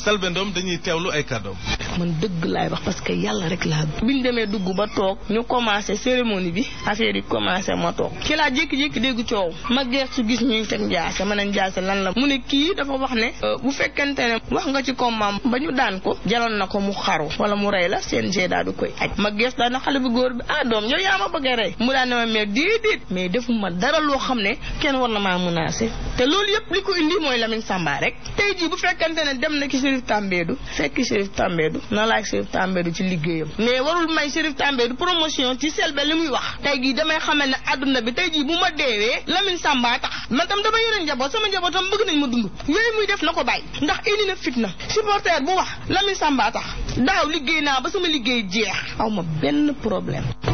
Selbé Ndom dañuy teewlu ay kàddoom. man dëgg laay wax parce que yàlla rek laa bëgg. bi ñu demee dugg ba toog ñu commencé cérémonie bi affaire yi commencé ma toog ci laa jékki-jékki dégg coow ma geestu gis ñuy teg njaase ma ne njaase lan la mu ne kii dafa wax ne bu fekkente ne wax nga ci combat ba ñu daan ko jaloon na ko mu xaru wala mu rey la CNG daal di koy aj ma geestu daal na xale bu góor bi ah doom yow yaa ma bëgg a rey mu daan ne ma mais déedéet mais defuma dara loo xam ne kenn war na maa menacé te loolu yëpp li ko indi mooy Lamine Samba rek tey jii bu fekkente ne dem na ki Chérif Tambédou fekk Chérif Tambédou na laaj Chérif Tambédou ci liggéeyam mais warul may Chérif Tambédou promotion ci Selbé li muy wax tey jii damay xamal ne àdduna bi tey jii bu ma deewee Lamine Samba tax man tam dama yore njaboot sama njabootam bëgg nañ ma dund yooyu muy def na ko bàyyi ndax indi na fitna supporter bu wax Lamine Samba tax daaw liggéey naa ba sama liggéey jeex aw ma benn problème